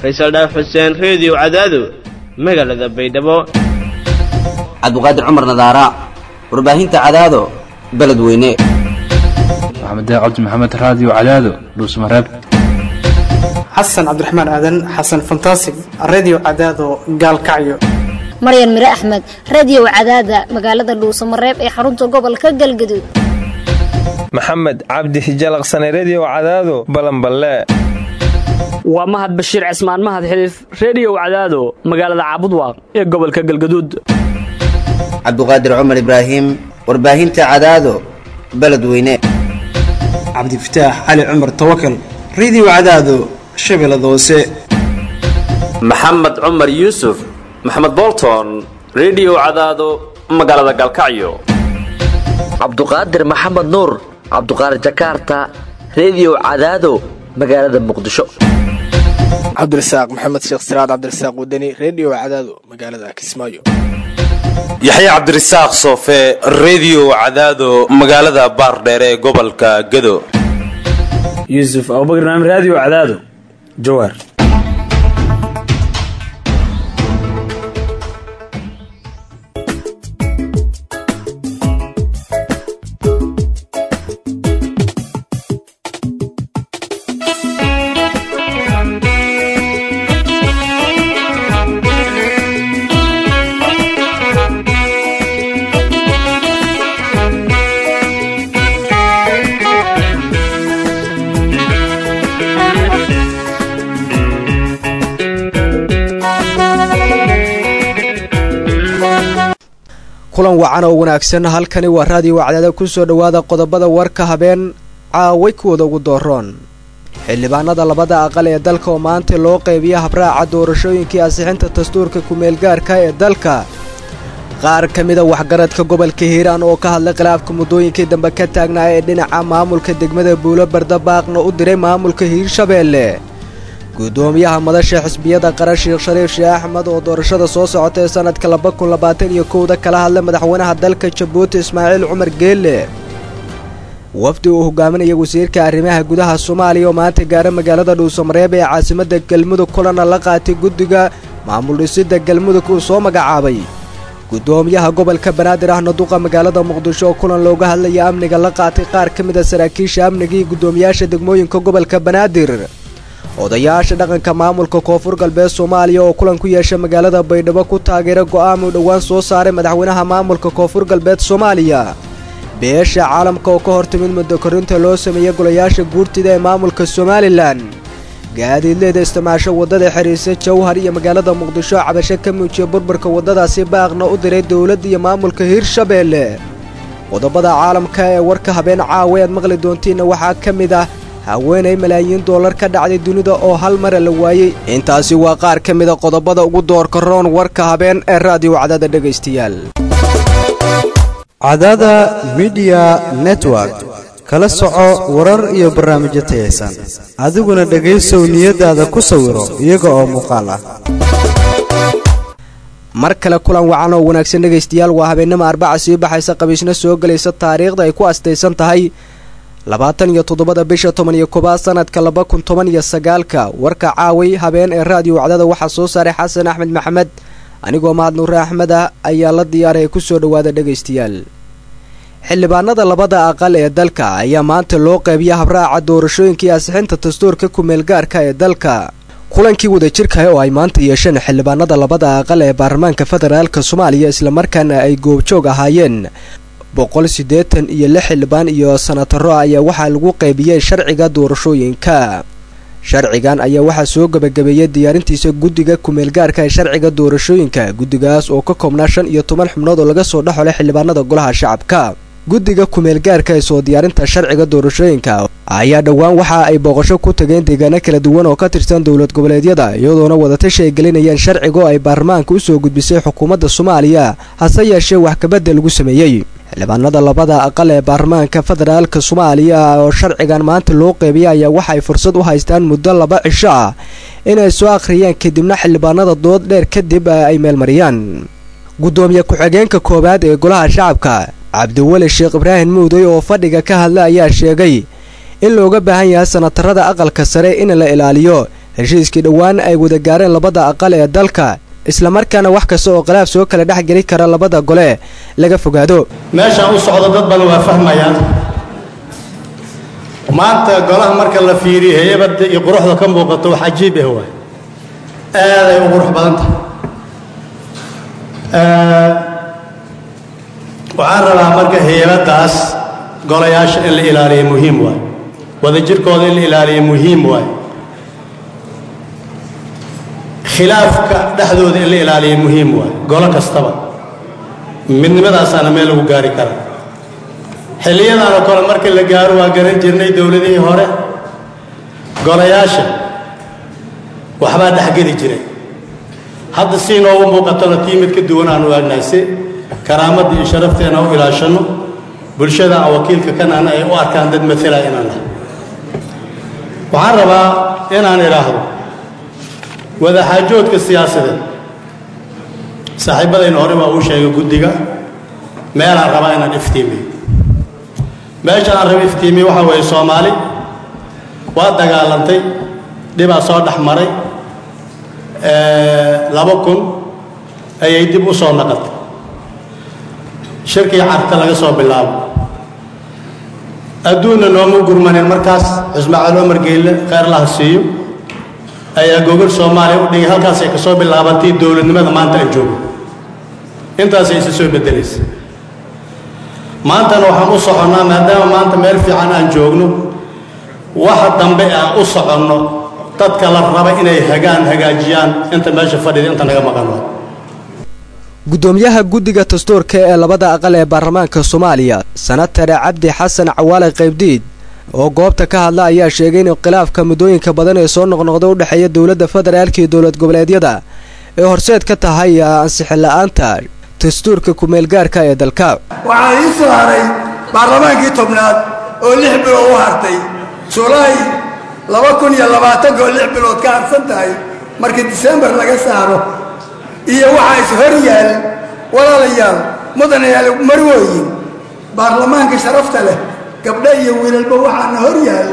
faysal dhaaf xuseen reediyo cadaado magaalada baydhabo cabdiqaadir cumar nadaara warbaahinta cadaado beledweyne maxamed cabdi maxamed raadiyo cadaado dhuusmareeb xasan cabdiraxmaan aadan xasan fantasig redio cadaado gaalkacyo maryan mire axmed radiyow cadaada magaalada dhuusamareeb ee xarunta gobolka galgaduud maxamed cabdi hijalaqsane rediyo cadaado balanballe waa mahad bashiir cismaan mahad xiliif rediyow cadaado magaalada caabudwaaq ee gobolka galgaduud cabdiqaadir cumar ibraahim warbaahinta cadaado beledweyne cabdifataax cali cumar tawakal redio cadaado shabeellada hoose maxamed cumar yuusuf maxamed bolton rediyo cadaado magaalada gaalkacyo cabduqaadir maxamed nuur cabduqaadir jakaarta rediyo cadaado magaalada muqdisho cabdirasaaq maxamed sheekh siraad cabdirasaaq wadani rediyo cadaado magaalada kismaayo yaxya cabdirasaaq soofe rediyo cadaado magaalada baardheere ee gobolka gado yuusuf abubakr naam raadiyo cadaado jawaar kulan wacan oo wanaagsan halkani waa raadiyo wacdaada ku soo dhowaada qodobada warka habeen caaway kuwooda ugu dooroon xildhibaanada labada aqal ee dalka oo maanta loo qeybiya habraaca doorashooyinkii ansixinta dastuurka ku-meelgaarka ee dalka qaar ka mida waxgaradka gobolka hiiraan oo ka hadlay khilaafka muddooyinkii dambe ka taagnaa ee dhinaca maamulka degmada buulo bardabaaqna u diray maamulka hiirshabeelle guddoomiyaha madasha xisbiyada qaran sheekh shariif sheeh axmed oo doorashada soo socota ee sanadka laba kun labaatan iyo kowda kala hadlay madaxweynaha dalka jabuuti ismaaciil cumar geelle wafdi uu hogaaminaya wasiirka arrimaha gudaha soomaaliya oo maanta gaara magaalada dhuusamareeb ee caasimadda galmudug kulana la qaatay guddiga maamul dhisidda galmudug uu soo magacaabay guddoomiyaha gobolka banaadir ahna duqa magaalada muqdisho oo kulan looga hadlaya amniga la qaatay qaar ka mid a saraakiisha amniga iyo guddoomiyaasha degmooyinka gobolka banaadir odayaasha dhaqanka maamulka koonfur galbeed soomaaliya oo kulan ku yeesha magaalada baydhabo ku taageera go'aan uu dhowaan soo saaray madaxweynaha maamulka koonfur galbeed soomaaliya beesha caalamka oo ka hor timid muddo korinta loo sameeyey golayaasha guurtida ee maamulka somalilan gaadiidleeda isticmaasho waddada xiriirsa jawhar iyo magaalada muqdisho cabasho ka muujiya burburka waddadaasi baaqna u diray dowladda iyo maamulka hiirshabeelle qodobada caalamka ee warka habeen caawa aad maqli doontiinna waxaa ka mid ah haweenay malaayiin dollar ka dhacday dunida oo hal mara la waayey intaasi waa qaar ka mida qodobada ugu doorka roon warka habeen ee raadiyo cadaada dhegaystayaal cadaada midiya network kala soco warar iyo barnaamijyo tayaysan adiguna dhegaysow niyadaada ku sawiro iyaga oo muuqaal ah mar kale kulan wacan oo wanaagsan dhegaystayaal waa habeennimo arbaca sii baxaysa qabiisna soo gelaysa taariikhda ay ku astaysan tahay labaatan iyo toddobada bisha toban iyo koobaad sanadka laba kun toban iyo sagaalka warka caaway habeen ee raadiyo wacdada waxaa soo saaray xasan axmed maxamed anigoo mahad nuure axmed ah ayaa la diyaaray ku soo dhowaada dhegaystayaal xildhibaanada labada aqal ee dalka ayaa maanta loo qeybiya habraaca doorashooyinkii ansixinta dastuurka ku-meelgaarka ee dalka kulankii wadajirkaah oo ay maanta yeesheen xildhibaanada labada aqal ee baarlamaanka federaalk soomaaliya islamarkaana ay goobjoog ahaayeen boqol siddeetan iyo lix xildhibaan iyo sanataro ayaa waxaa lagu qaybiyey sharciga doorashooyinka sharcigan ayaa waxaa soo gebagabeeyey diyaarintiisa guddiga ku-meelgaarka ee sharciga doorashooyinka guddigaas oo ka koobnaa shan iyo toban xubnood oo laga soo dhexolay xildhibaanada golaha shacabka guddiga ku-meelgaarka ee soo diyaarinta sharciga doorashooyinka ayaa dhowaan waxa ay booqasho ku tageen deegaano kala duwan oo ka tirsan dowlad goboleedyada iyadoona wadatashi ay gelinayeen sharcigo ay baarlamaanka usoo gudbisay xukuumadda soomaaliya hase yeeshee wax kabadda lagu sameeyey xildhibaanada labada aqal ee baarlamaanka federaalka soomaaliya oo sharcigan maanta loo qeybiyay ayaa waxaay fursad u haystaan muddo laba cisho ah inay soo akhriyeen kadibna xildhibaanada dood dheer kadib ay meelmariyaan guddoomiye ku-xigeenka koowaad ee golaha shacabka cabdiweli sheekh ibraahim muuday oo fadhiga ka hadla ayaa sheegay in looga baahan yahay sanatarada aqalka sare in la ilaaliyo heshiiskii dhowaan ay wada gaareen labada aqal ee dalka islamarkaana wax kasta oo khilaaf soo kala dhex geli kara labada gole laga fogaado meeshaan u socdo dad badan waa fahmayaan maanta golaha marka la fiiriyo heybadda iyo quruxda ka muuqato wax cajiib ah waay aaday u qurux badan tahay waxaan rabaa marka heybaddaas golayaasha in la ilaaliyo muhiim waay wadajirkooda in la ilaaliyo muhiim waay khilaafka dhexdooda in la ilaaliyo muhiim waay golo kastaba midnimadaasaana meel lagu gaari karaa xilliyadan oo kale marka la gaaro waa garan jirnay dowladihii hore golayaasha waxbaa dhexgeli jiray hadda si inoogu muuqatona tii mid ka duwan aanu aagnahay si karaamadda iyo sharafteena u ilaashanno bulshada aan wakiilka kanana ay u arkaan dad maala inaan nahay waxaan rabaa inaan idhaahdo wadaxaajoodka siyaasadeed saaxiibadayna hore baa uu sheegay guddiga meelaan rabaa inaan iftiimiyo meesha aan raba iftiimiyo waxaa weeye soomaali waa dagaalantay dhibaa soo dhex maray laba kun ayay dib u soo naqatay shirkii carta laga soo bilaabo adduunna nooma gurmanin markaas xusmaaciil cumar geyle kheyr laha siiyo ayaa gogol soomaaliya u dhigay halkaasay ka soo bilaabatay dowladnimada maanta aan joogo intaasay isa soo beddelaysa maantana waxaan u soconnaa maadaama maanta meel fiican aan joogno waxa dambe aan u soconno dadka la raba inay hagaan hagaajiyaan inta meesha fadhida inta naga maqan waa gudoomiyaha guddiga dastuurka ee labada aqal ee baarlamaanka soomaaliya sanatare cabdi xasan cawaale qaybdiid oo goobta ka hadla ayaa sheegay in khilaafka muddooyinka badan ee soo noqnoqda u dhexeeya dowladda federaalka iyo dowlad goboleedyada ee horseed ka tahay ansixin la-aanta dastuurka kumeelgaarka ee dalka waxaa ii soo haray baarlamaankii tobnaad oo lix bilood u hartay julaay laba kun iyo labaatanka oo lix bilood ka harsan tahay marka disembar laga saaro iyo waxaa is hor yaal walaalayaal mudanayaal marwooyin baarlamaanka sharafta leh gabdho iyo wiilalba waxaana hor yaal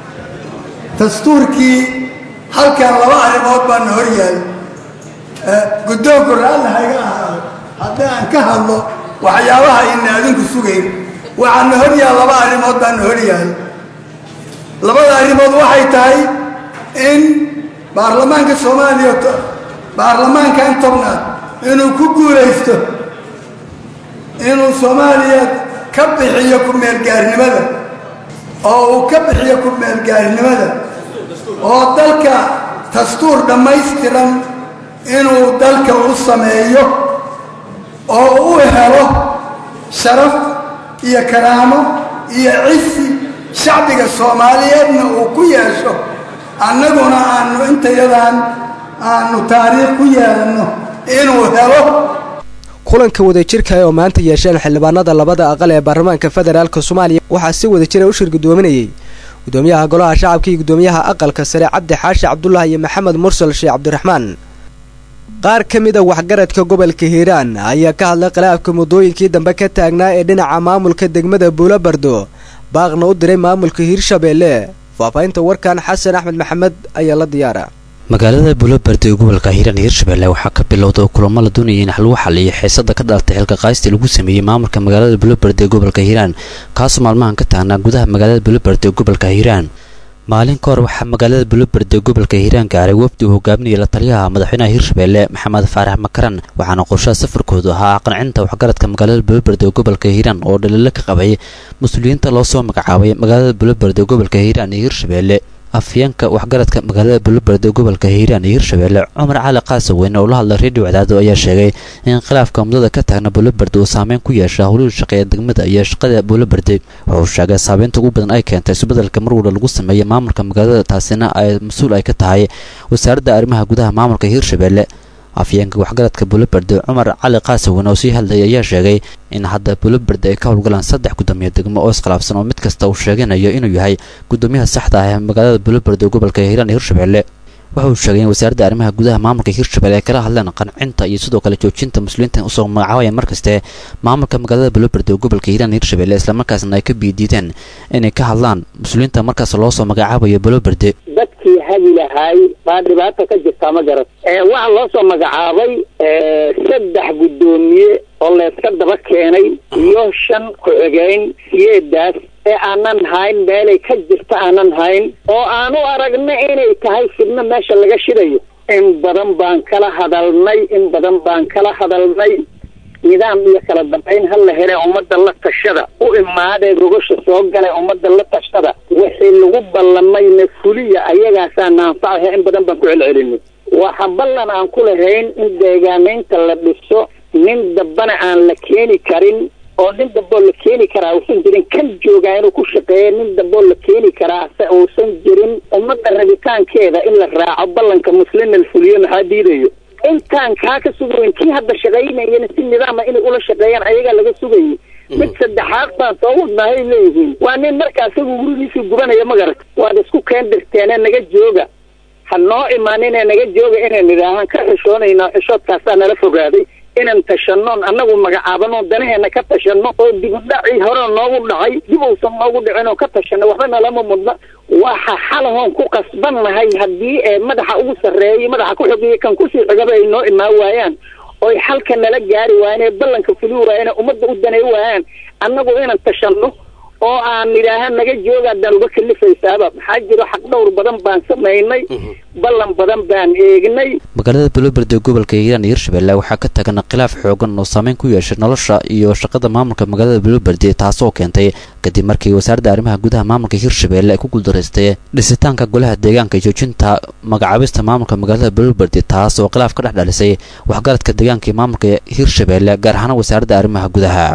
dastuurkii halkan laba arrimood baana hor yaal guddoonku raalli hayga ahaado haddii aan ka hadlo waxyaabaha ina adinku sugayn waxaana hor yaal laba arrimood baana hor yaal labada arrimood waxay tahay in baarlamaanka soomaaliya baarlamaankan tobnaad inuu ku guulaysto inuu soomaaliya ka bixiyo ku-meelgaarnimada oo uu ka bixiyo ku-meelgaarnimada oo dalka dastuur dhammaystiran inuu dalka u sameeyo oo u helo sharaf iyo karaamo iyo cisi shacbiga soomaaliyeedna uu ku yeesho annaguna aanu intayadan aanu taariikh ku yeelanno inuu helo kulanka wadajirka oo maanta yeesheen xildhibaanada labada aqal ee baarlamaanka federaalk soomaaliya waxaa si wadajira u shir gudoominayay gudoomiyaha golaha shacabka iyo gudoomiyaha aqalka sare cabdi xaashi cabdullah iyo maxamed mursal sheekh cabdiraxmaan qaar ka mid a waxgaradka gobolka hiiraan ayaa ka hadlay khilaafka muddooyinkii dambe ka taagnaa ee dhinaca maamulka degmada buulobardo baaqna u diray maamulka hiirshabeelle faahfaahinta warkan xasan axmed maxamed ayaa la diyaara magaalada buulobardi ee gobolka hiiraan hiirshabelle waxaa ka bilowda kulamo la doonayay in lagu xaliyo xiisada ka dhalatay xilka qaystii lagu sameeyey maamulka magaalada buulobardi ee gobolka hiiraan kaasoo maalmahan ka taagnaa gudaha magaalada buulobardi ee gobolka hiiraan maalin ka hor waxaa magaalada buulobardi ee gobolka hiiraan gaaray wafdi uu hogaaminayay la taliyaha madaxweynaha hiirshabelle maxamed faarax makaran waxaana qorshaha safarkoodu ahaa qancinta waxgaradka magaalada buulobardi ee gobolka hiiraan oo dhaliilo ka qabay mas-uuliyiinta loo soo magacaabay magaalada buulobardi ee gobolka hiiraan iyo hiirshabelle afyeenka waxgaradka magaalada buulobardi ee gobolka hiiraan iyo hiirshabelle cumar cali qaasaweyne oo la hadlay redio cadaado ayaa sheegay in khilaafka muddada ka taagna buulobardi uu saameyn ku yeesha howlihii shaqeeya degmada iyo shaqada buulobardi wuxuu sheegay saabeynta ugu badan ay keentay isbedelka mar walba lagu sameeyey maamulka magaalada taasina ay mas-uul ay ka tahay wasaaradda arrimaha gudaha maamulka hiirshabelle afyeenka waxgaradka buulobardi cumar cali qaasaweyne oo sii hadlayay ayaa sheegay in hadda buulobardi ay ka howlgalaan saddex gudoomiye degmo oo iskhilaafsan oo mid kasta uu sheeganayo inuu yahay gudoomiyaha saxda ah ee magaalada buulobardi ee gobolka hiiraan iyo hiirshabelle waxa uu sheegay in wasaaradda arrimaha gudaha maamulka hirshabelle ay kala hadleen qancinta iyo sidoo kale joojinta muslimiinta usoo magacaabaya markaste maamulka magaalada buloberde oo gobolka hiiraan hirshabelle islamarkaasna ay ka biidiideen inay ka hadlaan muslimiinta markaas loo soo magacaabayo buloberde dadkii hagi lahaay baa dhibaata ka jirtaa ma garat waxaa loo soo magacaabay saddex guddoomiye oo layska daba keenay iyo shan ku-xigeyn siyeedaas ee aanan hayn meelay ka jirta aanan hayn oo aanu aragna inay tahay fidno meesha laga shidayo in badan baan kala hadalnay in badan baan kala hadalnay nidaam iyo kala dambayn ha la hele ummadda la tashada u imaadee gogasha soo galay ummadda la tashada wixii lagu ballamayna fuliya ayagaasaa naanfacaha in badan baan ku celcelinay waxa ballan aan ku lahayn in deegaamaynta la dhiso nin dambana aan la keeni karin oo nin damboo la keeni karaa uusan jirin kan joogaa inuu ku shaqeeya nin damboo la keeni karaa se uusan jirin ummadda rabitaankeeda in la raaco ballanka muslimna la fuliyo maxaa diidayo intaan kaa ka sugayn kii hadda shaqaynayana si nidaama inay ula shaqeeyaan ayagaa laga sugayay mid saddexaad baan soo wadnahay leeyihiin waa nin markaa isagu gurigiisii gubanaya magarata waad isku keen dirteene naga jooga ha noo imaaninee naga jooga inaan nidhaahaan ka xishoonayna xishoodkaasaa nala fogaaday inaan tashanoon annagu magacaabano danaheena ka tashano oo dibudhacii hore noogu dhacay dib uusan noogu dhicin oo ka tashano waxba nalama mudna waxa xalahoon ku qasbannahay haddii ee madaxa ugu sarreeyay madaxa ku xogeeyay kan kusii xigaba ay noo imaan waayaan oy xalka nala gaari waayaan ee ballanka fuli waayaan ee ummadda u danay waayaan annagu inaan tashano oo aan nidhaaha naga jooga haddaan uga kalifaysaaba maxaa jiro xaq dhowr badan baan samaynay ballan badan baan eegnay magaalada buloberde ee gobolka hiiraan iyo hirshabelle waxaa ka tagan khilaaf xoogan oo saameyn ku yeeshay nolosha iyo shaqada maamulka magaalada buloberde taasoo keentay kadib markii wasaaradda arrimaha gudaha maamulka hirshabelle ay ku guuldareystay dhisitaanka golaha deegaanka iyo joojinta magacaabista maamulka magaalada buloberde taas oo khilaaf ka dhex dhalisay waxgaradka deegaanka iyo maamulka hirshabelle gaar ahaan wasaaradda arrimaha gudaha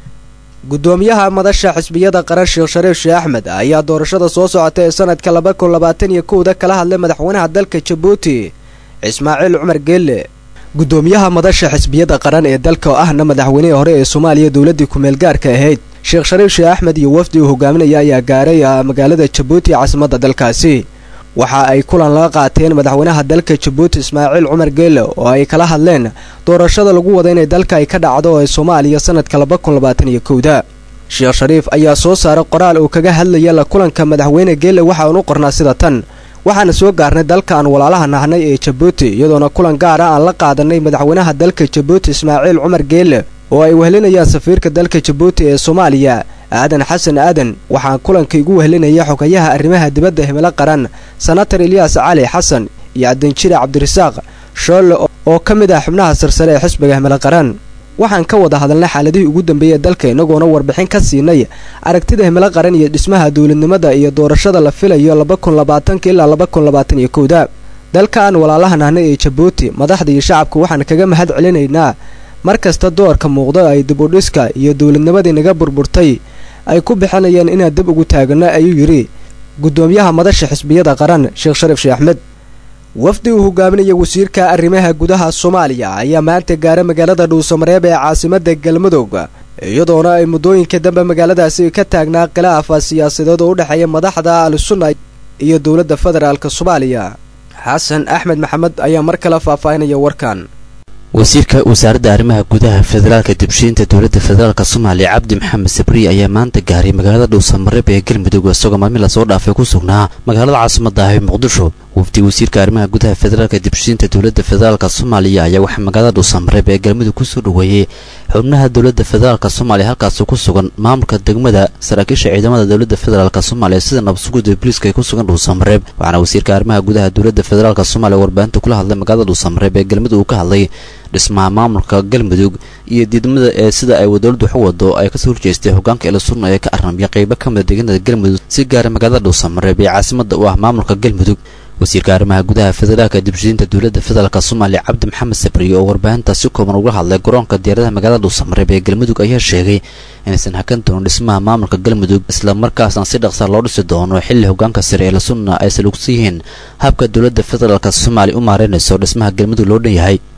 gudoomiyaha madasha xisbiyada qaran sheekh shariif sheeh axmed ayaa doorashada soo socota ee sanadka laba kun labaatan iyo kowda kala hadlay madaxweynaha dalka jabuuti ismaaciil cumar geelle gudoomiyaha madasha xisbiyada qaran ee dalka oo ahna madaxweynihii hore ee soomaaliya dowladdii ku-meel gaarka ahayd sheekh shariif sheeh axmed iyo wafdi uu hogaaminaya ayaa gaaray magaalada jabuuti caasimadda dalkaasi waxa ay kulan laga qaateen madaxweynaha dalka jabuuti ismaaciil cumar geelle oo ay kala hadleen doorashada lagu wada inay dalka ay ka dhacdo ee soomaaliya sanadka laba kun labaatan iyo kowda sheekh shariif ayaa soo saaray qoraal uu kaga hadlaya la kulanka madaxweyne geelle waxa uunu qornaa sida tan waxaana soo gaarnay dalka aan walaalaha nahnay ee jabuuti iyadoona kulan gaara aan la qaadanay madaxweynaha dalka jabuuti ismaaciil cumar geelle oo ay wehlinayaan safiirka dalka jabuuti ee soomaaliya aadan xasan aadan waxaan kulanka igu wehlinaya xogayaha arrimaha dibadda himilo qaran senatar ilyaas cali xasan iyo adanjire cabdirasaaq shoolle oo ka mid ah xubnaha sarsare ee xisbiga himilo qaran waxaan ka wada hadalnay xaaladihii ugu dambeeyey dalka inagoona warbixin ka siinay aragtida himilo qaran iyo dhismaha dowladnimada iyo doorashada la filayo laba kun labaatanka ilaa laba kun labaatan iyo kowda dalka aan walaalaha nahnay ee jabuuti madaxda iyo shacabka waxaan kaga mahad celinaynaa mar kasta doorka muuqdo ay dib u dhiska iyo dowladnimadii naga burburtay ay ku bixinayeen inaan dib ugu taagano ayuu yidhi gudoomiyaha madasha xisbiyada qaran sheekh shariif sheeh axmed wafdi uu hogaaminaya wasiirka arrimaha gudaha soomaaliya ayaa maanta gaara magaalada dhuusamareeb ee caasimadda galmudug iyadoona ay muddooyinka dambe magaaladaasi ka taagnaa khilaafa siyaasadeed oo u dhexeeya madaxda al-sunna iyo dowladda federaalk soomaaliya xasan axmed maxamed ayaa mar kale faahfaahinaya warkan wasiirka wasaaradda arrimaha gudaha federaalka dibshiinta dowladda federaalk soomaaliya cabdi maxamed sabriye ayaa maanta gaaray magaalada dhuusamareeb ee galmudug isagoo maalmin lasoo dhaafay ku sugnaa magaalada caasimada ah ee muqdisho wafdi wasiirka arrimaha gudaha federaalka dibshiinta dowladda federaalk soomaaliya ayaa waxaa magaalada dhuusamareeb ee galmudug kusoo dhoweeyey xubnaha dowladda federaalk soomaaliya halkaasi ku sugan maamulka degmada saraakiisha ciidamada dowladda federaalk soomaaliya sida nabadsuguda booliiska ay ku sugan dhuusamareeb waxaana wasiirka arrimaha gudaha dowladda federaalk soomaaliya warbaahinta kula hadlay magaalada dhuusamareeb ee galmudug uu ka hadlay dhismaha maamulka galmudug iyo diidmada ee sida ay dowladdu wax u wado ay kasoo horjeestay hogaanka ilasurna ee ka arnamya qeybo ka mida deegaanada galmudug si gaara magaalada dhuusamareeb ee caasimada u ah maamulka galmudug wasiirka arrimaha gudaha federaalka dibshiinta dowladda federaalk soomaaliya cabdi maxamed sabriye oo warbaahinta si kooban uga hadlay garoonka diyaaradaha magaalada dhuusamareeb ee galmudug ayaa sheegay inaysan hakan doonin dhismaha maamulka galmudug islamarkaasna si dhaqsa loo dhisi doono xilli hogaanka sare ee lasunna ay salugsan yihiin habka dowladda federaalk soomaaliya u maareynayso dhismaha galmudug loo dhan yahay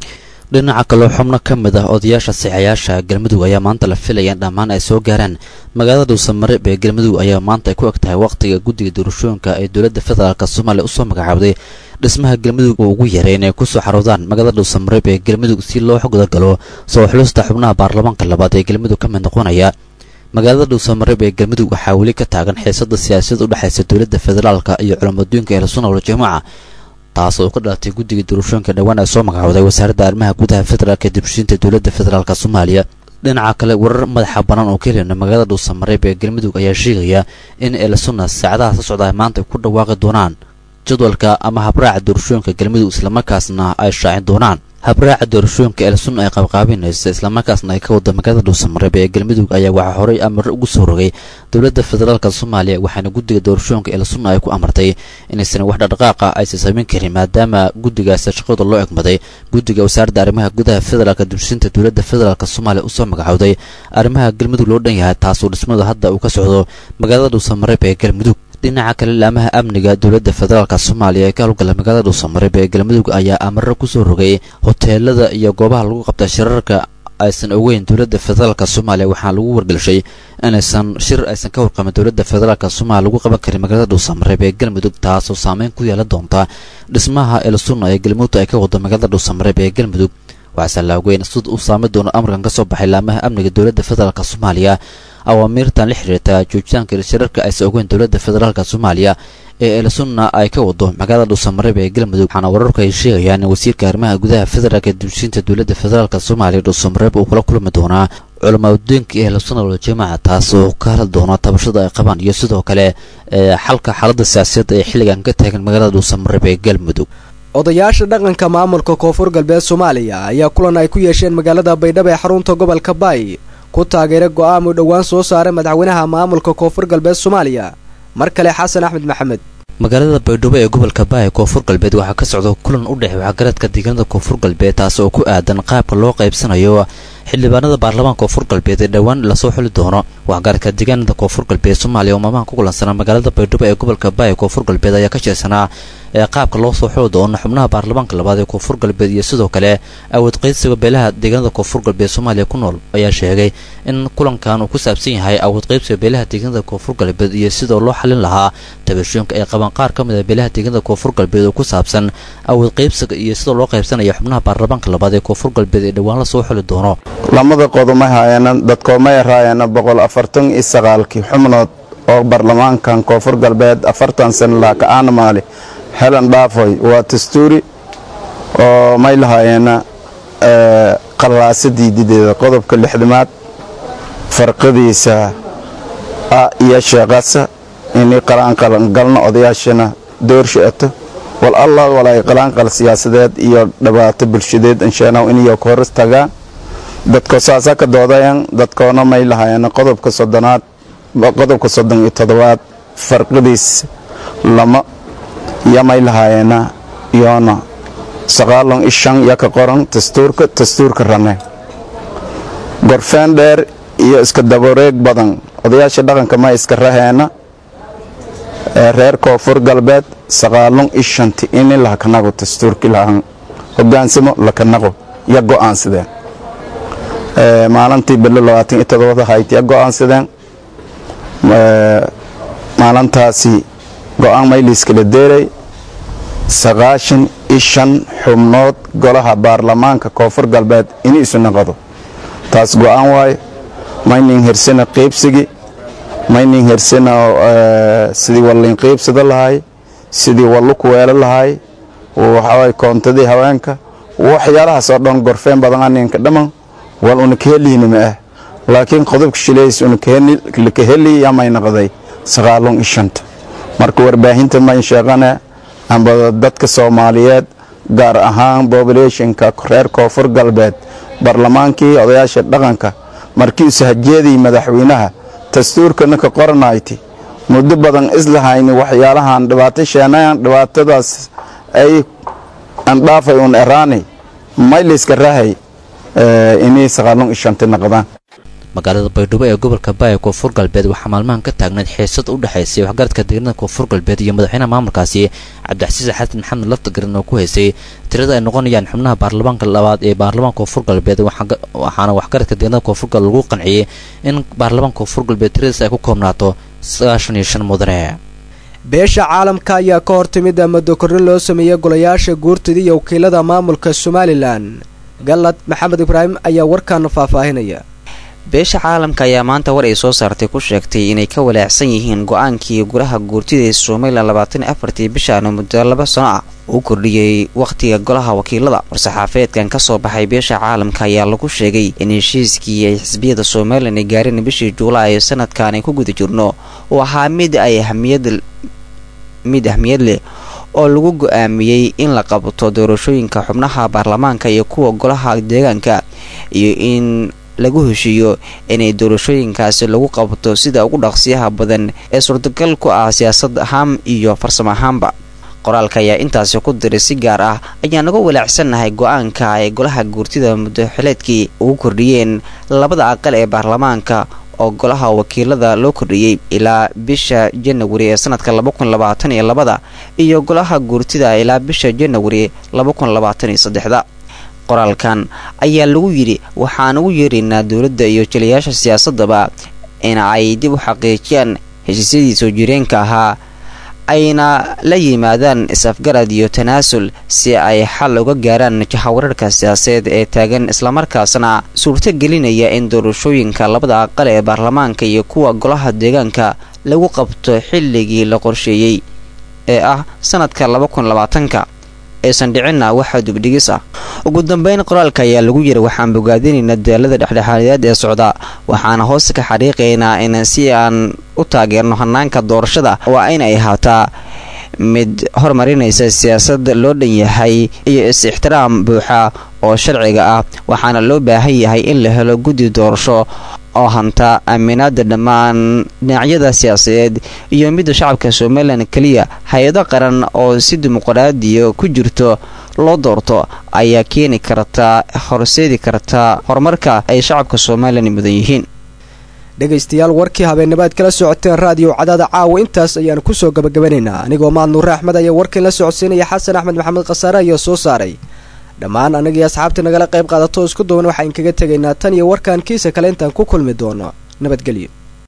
dhinaca kaloo xubno ka mid ah odayaasha saxayaasha galmudug ayaa maanta la filaya in dhammaan ay soo gaaraan magaalada dhuusamareeb ee galmudug ayaa maanta ay ku eg tahay wakhtiga guddiga doorashooyinka ee dowladda federaalk soomaaliya usoo magacaabday dhismaha galmudug uu ugu yaray inay kusoo xaroodaan magaalada dhuusamareeb ee galmudug si loo gudagalo soo xulusta xubnaha baarlamaanka labaad ee galmudug ka mid noqonaya magaalada dhuusamareeb ee galmudug waxaa weli ka taagan xiisada siyaasiyad u dhexaysa dowladda federaalka iyo culammadooyinka ehelsunna waljamaaca taas oo ka dhalatay guddiga doorashooyinka dhowaan ay soo magacooday wasaaradda arrimaha gudaha federaalk ee dibshiinta dowladda federaalk soomaaliya dhinaca kale warar madaxa bannaan oo ka helina magaalada dhuusamareeb ee galmudug ayaa sheegaya in ehelsunna saacadaha soo socda maanta ay ku dhawaaqi doonaan jadwalka ama habraaca doorashooyinka galmudug islamarkaasna ay shaacin doonaan habraaca doorashooyinka elsun ay qabqaabinaysa islamarkaasna ay ka wada magaalada dhuusamareeb ee galmudug ayaa waxaa horey amare ugu soo rogay dowladda federaalk soomaaliya waxaana guddiga doorashooyinka elsun ay ku amartay inaysan wax dhaqdhaqaaqa aysan samayn karin maadaama guddigaasi shaqada loo egmaday guddiga wasaaradda arrimaha gudaha federaalk dibsinta dowladda federaalk soomaaliya usoo magacowday arrimaha galmudug loo dhan yahay taasoo dhismadu hadda uu ka socdo magaalada dhuusamareeb ee galmudug dhinaca kale laamaha amniga dowladda federaalk soomaaliya ee ka howlgala magaalada dhuusamareeb ee galmudug ayaa amaro kusoo rogay hoteelada iyo goobaha lagu qabta shirarka aysan ogeyn dowladda federaalk soomaaliya waxaana lagu wargelshay inaysan shir aysan ka warqamin dowladda federaalk soomaaliya lagu qaban karin magaalada dhuusamareeb ee galmudug taasoo saameyn ku yeelan doonta dhismaha elsunna ee galmudug ay ka wado magaalada dhuusamareeb ee galmudug waxaase la ogeyn sida uu saami doono amarkan ka soo baxay laamaha amniga dowladda federaalk soomaaliya awaamiirtan la xiriirta joogitaanka shirarka aysan ogeyn dowladda federaalk soomaaliya ee elsunna ay ka wado magaalada dhuusamareeb ee galmudug waxaana wararku ay sheegayaan in wasiirka arrimaha gudaha federaalk ee dibshiinta dowladda federaalk soomaaliya dhuusamareeb uu kula kulmi doonaa culamaaddooyinka ee elsunna waljamaaca taas oo ka hadli doona tabashada ay qabaan iyo sidoo kale xalka xaaladda siyaasadda ee xilligan ka taagan magaalada dhuusamareeb ee galmudug odayaasha dhaqanka maamulka koonfur galbeed soomaaliya ayaa kulan ay ku yeesheen magaalada baydhabo ee xarunta gobolka baay ku taageeray go'aan uu dhowaan soo saaray madaxweynaha maamulka koonfur galbeed soomaaliya mar kale xasan axmed maxamed magaalada baydhabo ee gobolka baay koonfur galbeed waxaa ka socda kulan u dhex waxgaradka deegaanada koonfur galbeed taas oo ku aadan qaabka loo qaybsanayo xildhibaanada baarlamaanka koonfur galbeed ee dhowaan lasoo xuli doono waxgaradka deegaanada koonfur galbeed soomaaliya oo maalmahan ku kulansanaa magaalada baydhabo ee gobolka baay koonfur galbeed ayaa ka jeesanaa ee qaabka loo soo xuli doono xubnaha baarlamaanka labaad ee koonfur galbeed iyo sidoo kale awood qaydsiga beelaha deegaanada koonfur galbeed soomaaliya ku nool ayaa sheegay in kulankan uu ku saabsan yahay awood qaybsiga beelaha deegaanada koonfur galbeed iyo sidoo loo xalin lahaa tabashooyinka ay qabaan qaar ka mid a beelaha deegaanada koonfur galbeed oo ku saabsan awood qaybsiga iyo sidoo loo qaybsanaya xubnaha baarlamaanka labaad ee koonfur galbeed ee dhowaan lasoo xuli doono lamada qodoma haayana dadkoomay raayana boqol afartan iyo sagaalkii xubnood oo baarlamaankan koonfur galbeed afartan sana laha ka-aana maali helan dhaafoy waa dastuuri oo may lahaayana qallaasadii dideeda qodobka lixdamaad farqadiisa a iyo sheeqasa inay qalaanqalangalno odayaashana doorshaeto wal allah walay qalaanqal siyaasadeed iyo dhibaato bulshadeed inshaanaw inayo ka hor tagaan dadko saasa ka doodayan dadkoona may lahaayana qodobka soddonaad qodobka soddon iyo toddobaad farqadiis lama iyo may lahaayana iyoona sagaalon iyo shan iyo ka qoran dastuurka dastuurka rane gorfeen dheer iyo iska dabareeg badan odayaasha dhaqanka ma iska raheena reer koonfur galbeed sagaalon iyo shanti ini lahakanago dastuurki lahan hogaansamo lakanago iyo go'aansadeen maalintii bilo labaatan iyo todobada haytiya go'aansadeen maalintaasi go'aan mayliiskala deeray sagaashan iyo shan xubnood golaha baarlamaanka koonfur galbeed inuu isu naqado taas go'aan waaye maynin hersana qiibsigi maynin hersana sidii wallin qiibsada lahay sidii wallu kuweelo lahay waxawaaye koontadii haweenka waxyaalahaas oo dhan gorfeen badan aninka dhamman wal una ka heliina ma ah laakiin qodobka shileys una ka heli yamay naqday sagaalon iyo shanta marka warbaahinta may sheeqane amba dadka soomaaliyeed gaar ahaan bobulationka reer koonfur galbeed baarlamaankii odayaasha dhaqanka markii usahajeedii madaxweynaha dastuurkana ka qoranayti muddo badan islahayni waxyaalahan dhibaato sheenayan dhibaatadaas ay andhaafay un eraani mayliska rahay inay sagaalon iyo shanti naqdaan magaalada baydhabo ee gobolka baaya koonfur galbeed waxaa maalmahan ka taagnayd xiisad u dhexaysay waxgaradka deegaanada koonfur galbeed iyo madaxweynaha maamulkaasi cabdixasiis xasan maxamed laftagaran oo ku haysay tirada ay noqonayaan xubnaha baarlamaanka labaad ee baarlamaanka koonfur galbeed waxaana waxgaradka deegaanada koonfur galbeed lagu qanciyey in baarlamaanka koonfur galbeed tiradiis ay ku koobnaato sagaashan iyo shan mudane beesha caalamka ayaa ka hor timid muddo korrin loo sameeyey golayaasha guurtida iyo wakiilada maamulka somalilan galad maxamed ibraahim ayaa warkaana faahfaahinaya beesha caalamka ayaa maanta war ay soo saartay ku sheegtay inay ka walaacsan yihiin go-aankii golaha guurtida ee somalilan labaatan iyo afartii bishaana muddo laba sano ah uu kordhiyey wakhtiga golaha wakiilada war-saxaafeedkan ka soo baxay beesha caalamka ayaa lagu sheegay in heshiiskii ay xisbiyada somalilan ay gaareen bishii juulaay ee sanadkan ay ku guda jirno uu ahaa mid ay ahmiyad mid ahmiyad leh oo lagu go-aamiyey in la qabto doorashooyinka xubnaha baarlamaanka iyo kuwa golaha deegaanka iyo in lagu heshiiyo inay doorashooyinkaasi lagu qabto sida ugu dhaqsiyaha badan ee suurtagal ku ah siyaasad ahaan iyo farsamo ahaanba qoraalka ayaa intaasi ku diray si gaar ah ayaan naga walaacsannahay go-aanka ay golaha guurtida muddoxileedkii ugu kordhiyeen labada aqal ee baarlamaanka oo golaha wakiilada loo kordhiyey ilaa bisha janawari ee sanadka laba kun labaatan iyo labada iyo golaha guurtida ilaa bisha janawari laba kun labaatan iyo saddexda qoraalkan ayaa lagu yidhi waxaan ugu yeeraynaa dowladda iyo jaliyaasha siyaasadaba in ay dib u xaqiijiyaan heshiisyadii soo jireenka ahaa ayna la yimaadaan is-afgarad iyo tanaasul si ay xal uga gaaraan jahawararka siyaasadeed ee taagan islamarkaasna suurto gelinaya in doorashooyinka labada aqal ee baarlamaanka iyo kuwa golaha deegaanka lagu qabto xilligii la qorsheeyey ee ah sanadka laba kun labaatanka aysan dhicinna waxa dugdhigis ah ugu dambeyn qoraalka ayaa lagu yiri waxaan bogaadinaynaa dadaalada dhexdhexaadiyaad ee socda waxaana hoos ka xariiqaynaa in si aan u taageerno hanaanka doorashada waa in ay ahaataa mid horumarinaysa siyaasad loo dhan yahay iyo is-ixtiraam buuxa oo sharciga ah waxaana loo baahan yahay in la helo guddi doorasho oo hanta aaminaada dhammaan dhinacyada siyaasadeed iyo midda shacabka somalilan keliya hay-ado qaran oo si dimuqraadiya ku jirto loo doorto ayaa keeni karta horseedi karta horumarka ay shacabka somalilan mudan yihiin dhegaystayaal warkii habeennimaad kala socoteen raadiyo cadaada caawa intaas ayaanu kusoo gabagabanaynaa anigoo maad nuure axmed ayaa warkiin la socodsiinaya xasan axmed maxamed khasaare ayaa soo saaray dhammaan anagii asxaabtii nagala qayb qaadato isku duwan waxaan kaga tegaynaa tan iyo warkaan kiisa kale intaan ku kulmi doono nabadgelyo